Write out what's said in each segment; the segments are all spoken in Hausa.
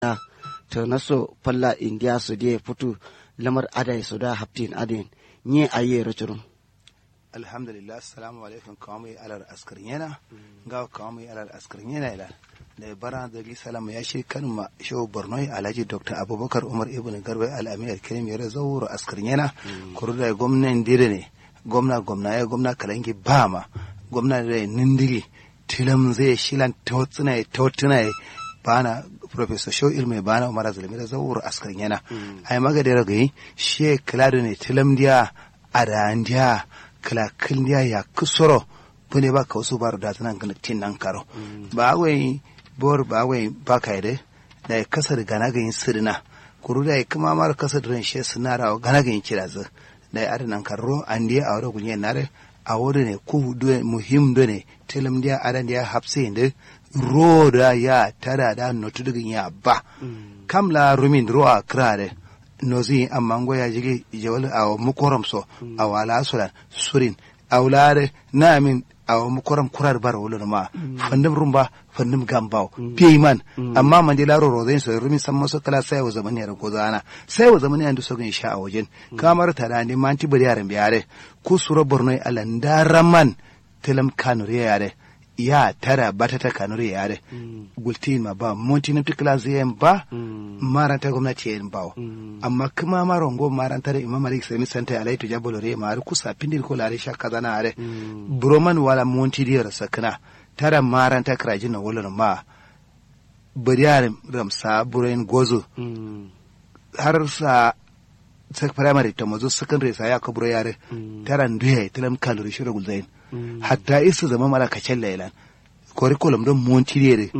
to naso palla india su de futu lamar adai su da haftin adin nye aye rachurun alhamdulillah assalamu alaikum kawai alar askarin yana ga kawai alar askarin yana ila da bara da salam ya shi kan ma shehu borno alhaji dr abubakar umar ibn garba al-amir kirim ya zauro askarin yana kuru da gwamnan dire ne gwamna gwamna ya gwamna kalangi ba ma gwamna da nindiri tilam zai shilan tawtsuna tawtuna bana professor show ilmi bana umar zulmi da zauro askarin yana ai magadara gai she klado ne tilam dia arandia kala kilniya ya kusoro bune ba ka wasu baro da tanan kana tin nan karo ba wai bor ba wai ba ka ide da ya kasar gana ga yin sirna kuru da ya kuma mar kasar ran she sunara gana ga yin kira zu da ya nan karo an dia a wurin gunyen nare a wurin ne ku do muhim do ne telam dia adan dia hapse inde roda ya tada da notu dugin ya ba kamla rumin roa krare nozi amma ngo ya jigi jawal aw mukoram so aw ala sura surin aw lare namin aw mukoram kurar bar wolo ma fandim rumba fandim gambaw peyman amma man de laro rozen so rumi samma so kala sai wa zamani ya gozana sai wa zamani andu so gan sha a wajen kamar ta da ne manti bari yaran biyare ku sura borno ala ndaraman telam kanure yare ya tara bata ta kanure yare gultin ma ba monti na tikla zayen ba maranta gwamnati yin bawo amma kuma marongo maranta da imam malik sami santa alai to jabolo re ma har kusa pindir ko lare shakka zana are broman wala monti diyar sakna tara maranta krajin na wala ma bariyar ramsa burayin gozo har sa sak primary ta mazo secondary sa ya kaburo yare tara nduya tilam kalori shira gulzain hatta isa zama mala kacen lailan curriculum don montirere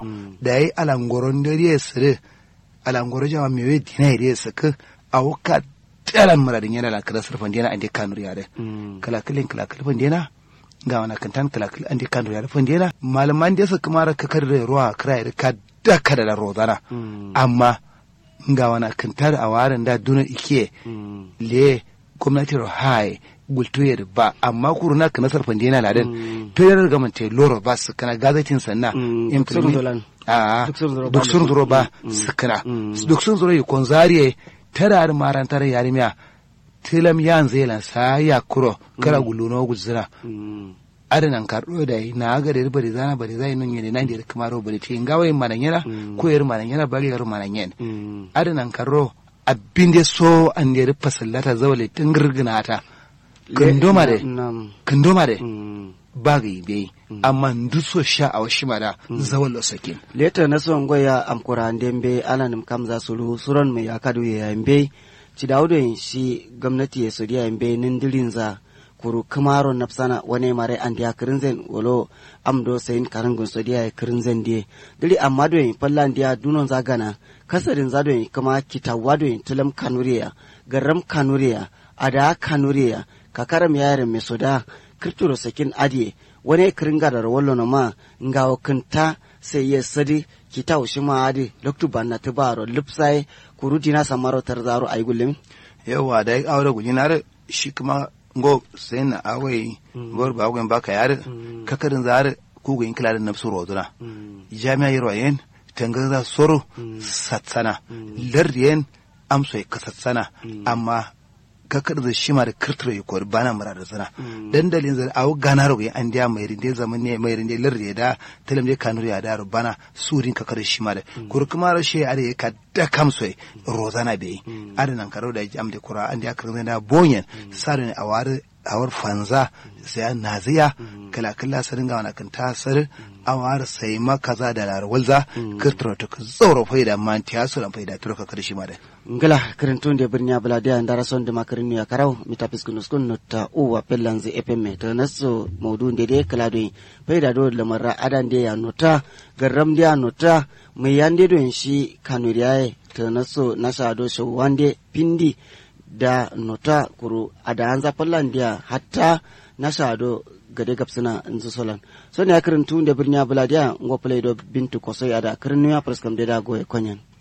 da yi alangoron dare sire alangoro jama mewe dina ire saka a wuka tsalan muradin yana la kala surfan dina ande kanur yare kala kilin kala kilin dina ga wana kantan kala kilin ande kanur yare fan dina malaman da su kuma ka kar da ruwa kira ire ka daka da rozana amma ga wana kantar a warin da duna ike le gwamnati rohai gultoyar ba amma kuru na kana sarfan dina ladan to yana ga mante loro ba su kana gazatin sanna implement a duk sun zuro ba su kana duk sun zuro yukon zariye tara da marantar yarimiya tilam yan zelan sa ya kuro kara guluno guzira adanan karɗo da yi na ga da bari zana bari zai nun yene nan da kuma ro bari tin gawai manan yana ko yar manan yana bari yar manan yana adanan karro abin da so an da rufa sallata zawale tun girgina ta kandoma de kandoma de bagi be amma nduso sha a washi mada zawal lo sakin leta na son goya amkura ndembe alanim kamza sulu suron mai akadu ya yambe ci daudo shi gwamnati ya sodiya yambe nindirin za kuru kamaro nafsana wane mare andi ya kirinzen wolo amdo sayin karangun sodiya ya kirinzen die dili amma do yin falla ndiya dunon zagana kasarin zado yin kama kitawa do yin tulam kanuriya garam kanuriya ada kanuriya kakaram yaren mai soda kirturo sakin adiye wani kiringa da rawallo na ma nga wakanta sai ya sadi kita ushi ma adi loktu banna ta baro lipsai kuruti na samaro tarzaro ayi gullum yawa da ya aure guji na shi kuma ngo sai na awai gor ba gwen baka yare kakarin zare ku gwen kila da nafsu roduna jami'a yaro yen tangaza soro satsana lardiyen amso ya kasatsana amma kakar da shima da kirtiro ya kori bana mura da zana dandalin zai awo gana rogo an diya mai rinde zaman ne mai rinde lar da talam je kanuri ya da bana surin kakar shima da kuri kuma ra shi are ka da kamso rozana be adanan karo da jam da kura an diya kirin da bonyen sarin awar awar fanza sai naziya kala kala sarin ga wani kan tasar awar sai ma kaza da larwalza kirtiro to ka tsoro faida man tiya su lan faida turka karshe ma da ngala kirintun de birnya balade andara son de makarin ya karau mita piskunus kun nota uwa pellanzi epemme to naso maudu de de kala do faida do lamara adan de ya nota garam de ya nota mai yande do shi kanuriyaye to naso nasa do so wande pindi da nota kuru ada anza pallandia hatta nasa do gade gapsina nzu solan so ne akirin tun da birnya buladiya ngo play do bintu kosoi ada kirin ya praskam de da goye konyen